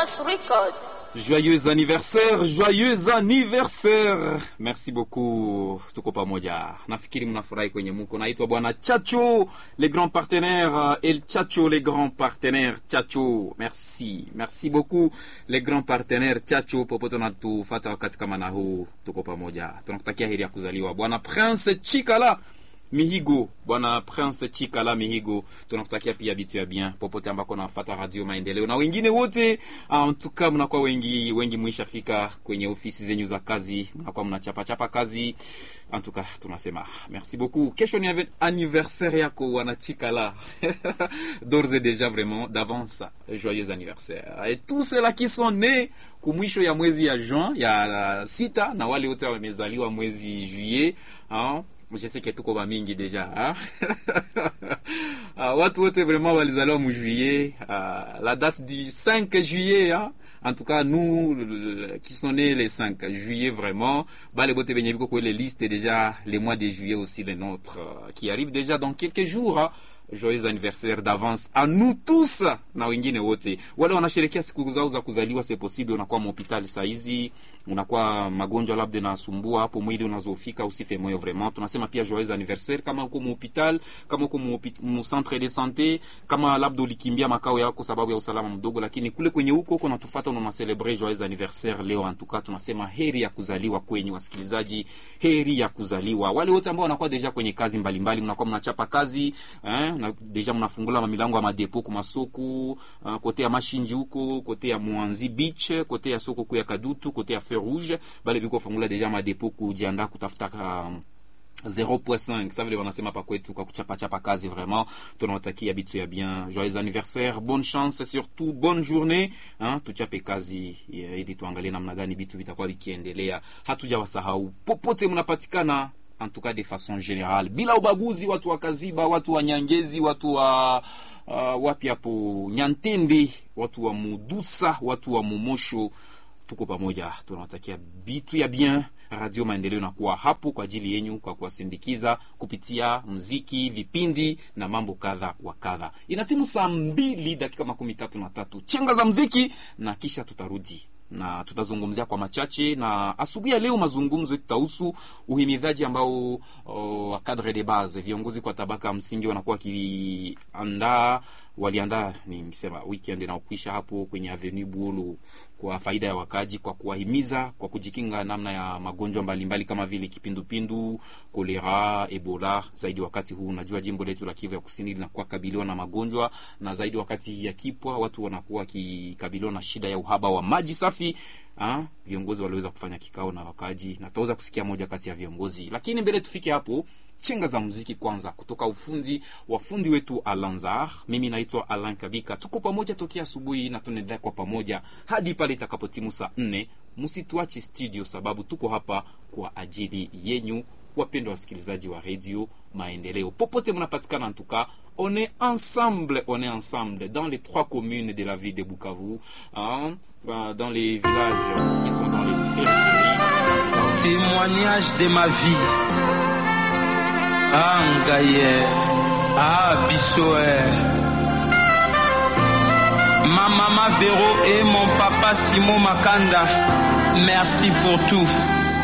Renaissance Records. Joyeux anniversaire, joyeux anniversaire. Merci beaucoup. Tuko pamoja. Nafikiri mnafurahi kwenye muko. Naitwa bwana Chacho, les grands partenaires. El Chacho, les grands partenaires. Chacho, merci. Merci beaucoup les grands partenaires. Chacho, popote unatufata wakati kama na huu, tuko pamoja. Tunakutakia heri ya kuzaliwa bwana Prince Chikala Mihigo, bwana Prince Chikala Mihigo, tunakutakia pia vitu ya bien popote ambako nafuata Radio Maendeleo na wengine wote. En tout cas, mnakuwa wengi wengi, mwishafika kwenye ofisi zenyu za kazi, mnakuwa mnachapa chapa kazi. En tout cas, tunasema merci beaucoup. Kesho ni anniversaire yako wana Chikala d'ores et déjà vraiment d'avance, joyeux anniversaire et tous ceux-là qui sont nés kumwisho ya mwezi ya juin ya sita na wale wote wamezaliwa mwezi juillet hein? je sais que tuko ba mingi deja hein? uh, watu wote vraiment walizaliwa mu juillet uh, la date du 5 juillet hein? en tout cas nous le, qui sont nés les 5 juillet vraiment bale bote benye biko kwa les listes déjà les mois de juillet aussi les nôtres uh, qui arrivent déjà dans quelques jours hein? joyeux anniversaire d'avance à nous tous na wengine wote wale wanasherekea siku zao za kuzaliwa. C'est possible unakuwa mhospitali saa hizi, unakuwa magonjwa labda nasumbua hapo mwili unazofika, usife moyo vraiment. Tunasema pia joyeux anniversaire kama uko mhospitali, kama uko mu centre de santé, kama labda ulikimbia makao yako sababu ya usalama mdogo, lakini kule kwenye huko uko natufuata na celebrate joyeux anniversaire leo. En tout cas tunasema heri ya kuzaliwa kwenye wasikilizaji, heri ya kuzaliwa wale wote ambao wanakuwa deja kwenye kazi mbalimbali, mnakuwa mnachapa kazi eh, na deja mnafungula milango ya madepo ku masoko uh, kote ya Mashinji huko kote ya Mwanzi Beach kote ya soko ku ya Kadutu kote ya Feu Rouge bale biko fungula deja madepo kujiandaa kutafuta uh, 0.5 ça vile wanasema pa kwetu kwa kuchapa chapa kazi vraiment. Tunawatakia bitu ya bien, joyeux anniversaire, bonne chance, surtout bonne journée hein, tuchape kazi ili tuangalie namna gani bitu vitakuwa vikiendelea. Hatujawasahau popote mnapatikana en tout cas de façon générale, bila ubaguzi, watu wa Kaziba, watu wa Nyangezi, watu wa uh, wapi hapo Nyantende, watu wa Mudusa, watu wa Mumosho, tuko pamoja, tunawatakia bitu ya bien. Radio Maendeleo nakuwa hapo kwa ajili yenyu kwa kuwasindikiza kupitia mziki, vipindi na mambo kadha wa kadha. Inatimu saa mbili dakika makumi tatu na tatu chenga za mziki na kisha tutarudi na tutazungumzia kwa machache na asubuhi ya leo, mazungumzo tutahusu uhimidhaji ambao wa cadre de base, viongozi kwa tabaka msingi wanakuwa wakiandaa waliandaa ni msema weekend inaokwisha hapo kwenye Avenue Buolo kwa faida ya wakaji, kwa kuwahimiza kwa kujikinga namna ya magonjwa mbalimbali kama vile kipindupindu, kolera, Ebola. Zaidi wakati huu unajua jimbo letu la Kivu ya Kusini linakuwa kabiliwa na magonjwa, na zaidi wakati ya kipwa watu wanakuwa wakikabiliwa na shida ya uhaba wa maji safi. Ha? Viongozi waliweza kufanya kikao na wakaji na tutaweza kusikia moja kati ya viongozi, lakini mbele tufike hapo chenga za muziki kwanza, kutoka ufundi wafundi wetu Alanzar. Mimi naitwa Alan Kabika, tuko pamoja tokea asubuhi na tunaendelea kwa pamoja hadi pale itakapotimu saa nne. Msituache studio, sababu tuko hapa kwa ajili yenyu, wapendwa wasikilizaji wa redio Maendeleo popote mnapatikana. Antuka on est ensemble, on est ensemble dans les trois communes de la ville de Bukavu, hein, dans les villages qui sont dans les périphéries. Témoignage de ma vie Ah Ngaye, ah Bissoe, ma maman Véro et mon papa Simon Makanda, merci pour tout.